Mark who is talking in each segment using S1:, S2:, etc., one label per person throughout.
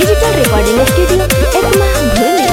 S1: Digital recording studio Ekma भूली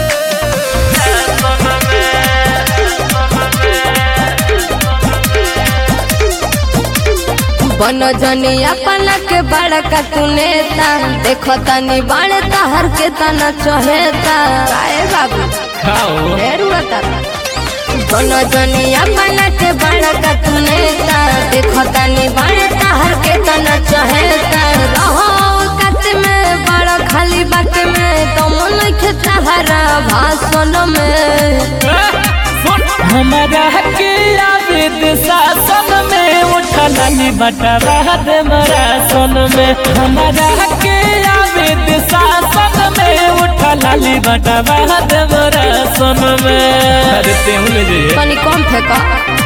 S2: बन जनी अपना के बड़का तू नेता देखो तनी बड़े तहर के तना चहेता काहे बाबू
S3: खाओ
S2: ढेरुआ तारा बन जनी अपना के बड़का तू नेता देखो तनी बड़े तहर के तना चहेता रहो कत में बड़ा खाली बात में तुम नहीं तहरा भाषण में
S3: हमारा के आवेद शासन में उठलानी बटवा दे मरा सन में हमारा के आवेद शासन में उठलानी बटवा दे मरा सन में अरे तेहू ले जाइए
S2: तनी कम फेंका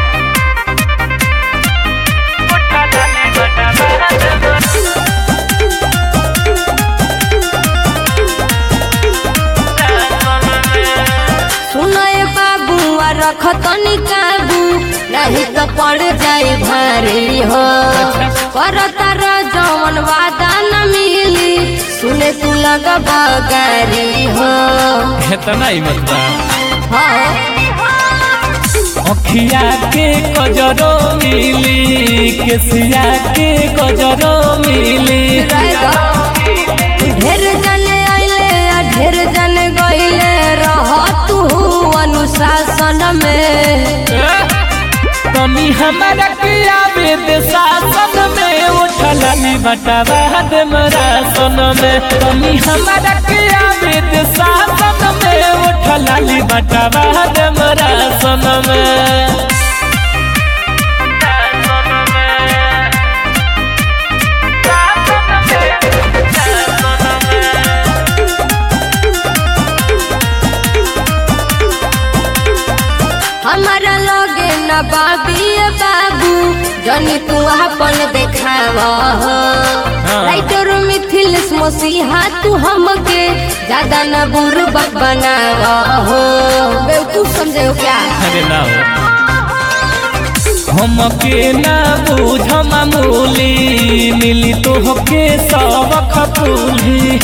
S2: सुनए बाबू आ रख तनी काबू नहीं तो पड़ जाए भारी हो कर तार जवन वादा न मिली सुने तू लग बगारी हो
S3: इतना ही मत बा
S2: हाँ
S3: अखिया के कजरो मिली केसिया के कजरो मिली
S2: रहेगा। ढेर जने आइले आ ढेर जने गइले रह तू अनुशासन में
S3: तनी हमारा के आवेद शासन में उठलानी बटवा दे मरा सन में तनी हमारा के आवेद शासन में उठलानी बटवा दे मरा सन में
S2: हमारा लगे न बाबिए बाबू जनी तू अपन देखाव राइटर मिथिल मसीहा तू हमके ज्यादा न बुरबक बनाव हो बेवकूफ समझे हो क्या
S3: अरे ना हो हमके ना बूझ मामूली मिली तो होके सबक फूली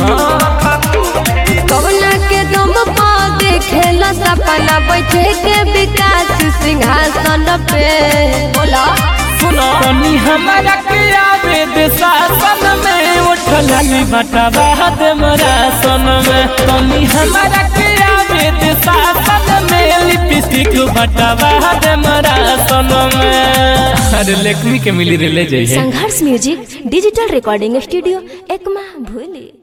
S2: कवना के दम पा देखेला सपना बैठे के विकास सिंहासन पे बोला
S3: सुनो तनी हमारा के आवेद शासन में उठलानी बटवा दे मरा सन में तनी हमारा के आवेद शासन में लिपस्टिक बटवा दे मरा सन में अरे लेखनी के मिली रे ले जाइए
S1: Sangharsh music digital recording studio Ekma भूली